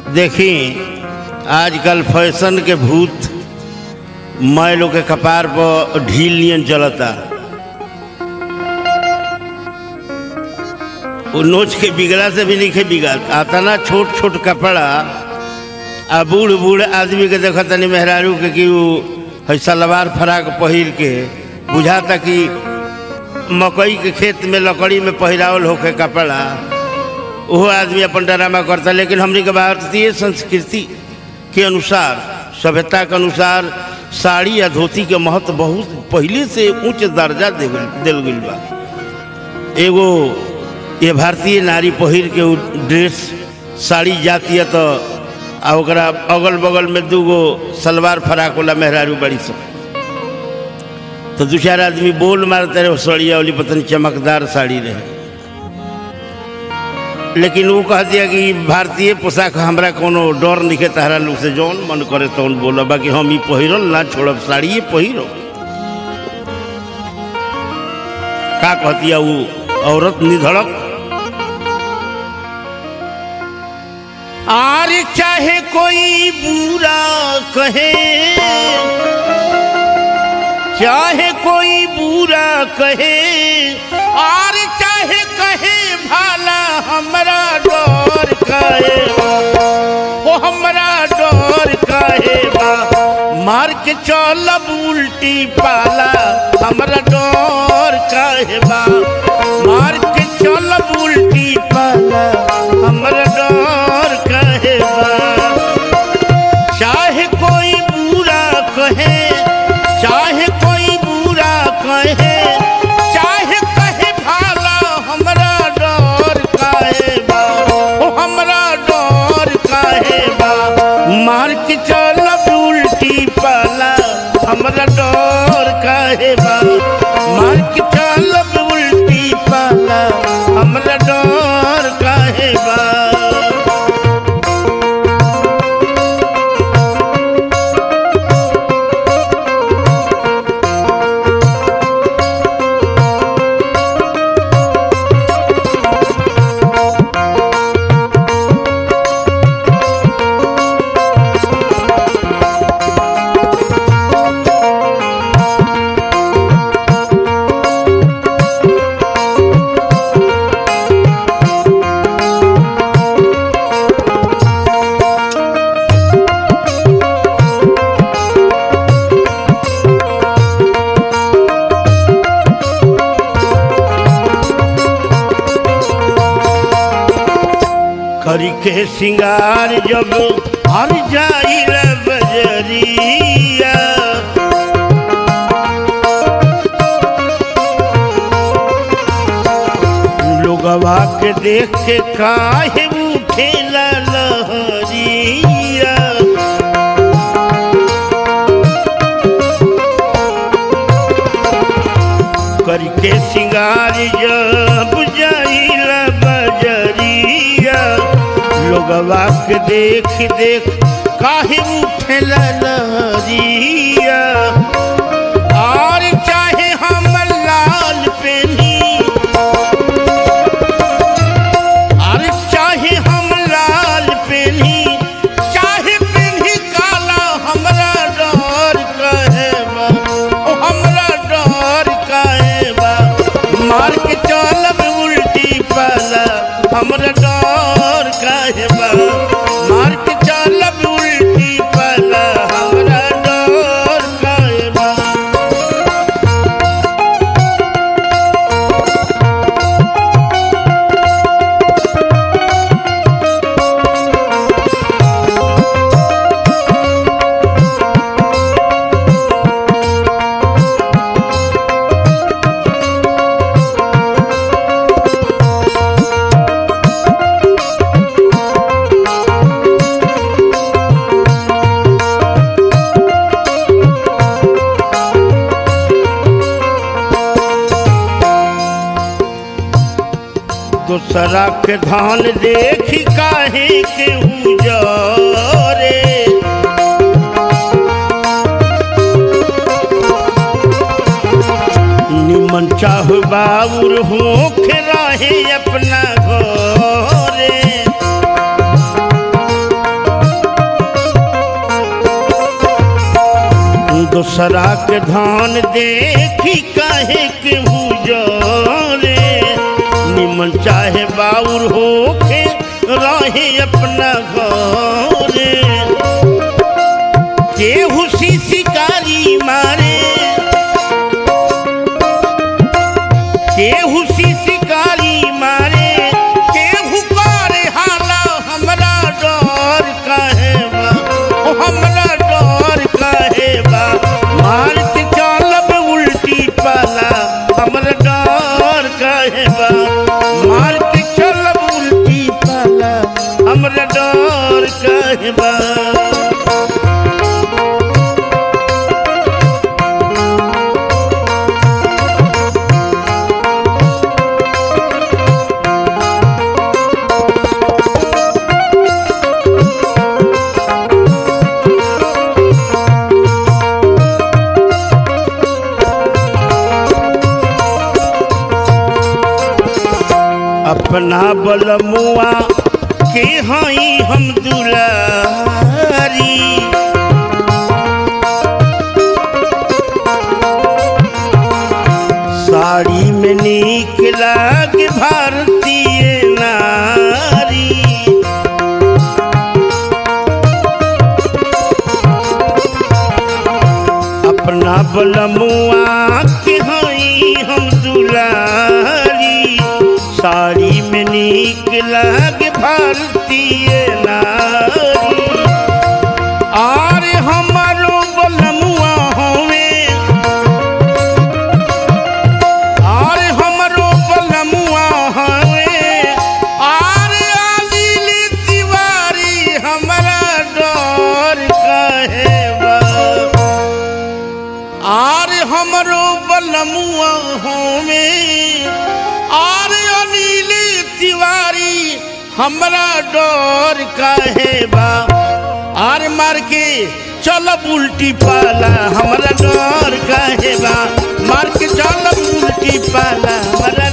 देखी आजकल फैशन के भूत मैं लोग के कपार पर ढील नियन चलता वो नोच के बिगड़ा से भी नहीं खे बिगड़ आता ना छोट छोट कपड़ा आ बूढ़ बूढ़ आदमी के देखा तनी मेहरारू के कि वो है सलवार फराक पहिर के बुझाता कि मकई के खेत में लकड़ी में पहिरावल होके कपड़ा वो आदमी अपन ड्रामा करता लेकिन हमने के भारतीय संस्कृति के अनुसार सभ्यता के अनुसार साड़ी या धोती के महत्व बहुत पहले से उच्च दर्जा दे दिल गई बा एगो ये भारतीय नारी पहिर के उ ड्रेस साड़ी जाती है तो आ ओकरा अगल बगल में दूगो सलवार फराक वाला मेहरारू बड़ी सब तो दू चार आदमी बोल मारते रहे सड़िया वाली पतन चमकदार साड़ी रहे लेकिन वो कह दिया कि भारतीय पोशाक हमरा कोनो डर नहीं है तहरा लोग से जौन मन करे तौन बोला बाकी हम ही पहिरल ना छोड़ब साड़िए पहिरो का कहतिया वो औरत निधड़क आर चाहे कोई बुरा कहे चाहे कोई बुरा कहे और चाहे कहे भाला हमरा डर कहे ओ हमरा डर कहे बा मार के चलब उल्टी पाला हमरा डर कहे बा मार के चलब उल्टी पाला हमरा डर कहे बा चाहे कोई बुरा कहे चाहे कोई बुरा कहे चाहे कहे भाला हमरा डर काहे बा ओ हमरा डर काहे बा मार के चलब उल्टी पाला हमरा डर काहे बा मार के चलब उल्टी पाला हमरा डर काहे बा करी के सिंगार जब हर जाई बजरिया लोगवा के देख के काहे उठे लहरिया करके सिंगार जब जाइला बजरिया लोगवा के देख देख काहे उठेला लहरिया और चाहे हम लाल पेनी और चाहे हम लाल पेनी चाहे पेनी काला हमरा डर कहे बा ओ हमरा डर कहे बा मार के चलब उल्टी पाला हमरा डर कहे बा मार के चलब उल्टी पाला हमरा डर कहे बा दूसरा के धान देखी काहे के उजरे निमन चाह बाबुर होख रहे अपना घरे दूसरा के धान देखी काहे के हुजरे निमन चाहे बाउर होके रहे अपना घरे केहू सी शिकारी मारे केहू सी शिकारी मारे केहू करे हाला हमरा डर काहे बा ओ हमरा डर काहे बा मार के चलब उल्टी पाला हमरा डर काहे बा मार के चलब उल्टी पाला हमरा डर काहे बा अपना बलमुआ के हई हम दुलारी साड़ी में नीक लाग भारतीय नारी अपना बलमुआ के हई हम दुलारी साड़ी में नीक लाग भारतीय नारी आर हमारो बलमुआ होवे आर हमारो बलमुआ होवे आर आदिल तिवारी हमरा डर कहे बा आर हमरो बलमुआ होमे आर अनिल तिवारी हमरा डर काहे बा आर मार के चलब उल्टी पाला हमरा डर काहे बा मार के चलब उल्टी पाला हमरा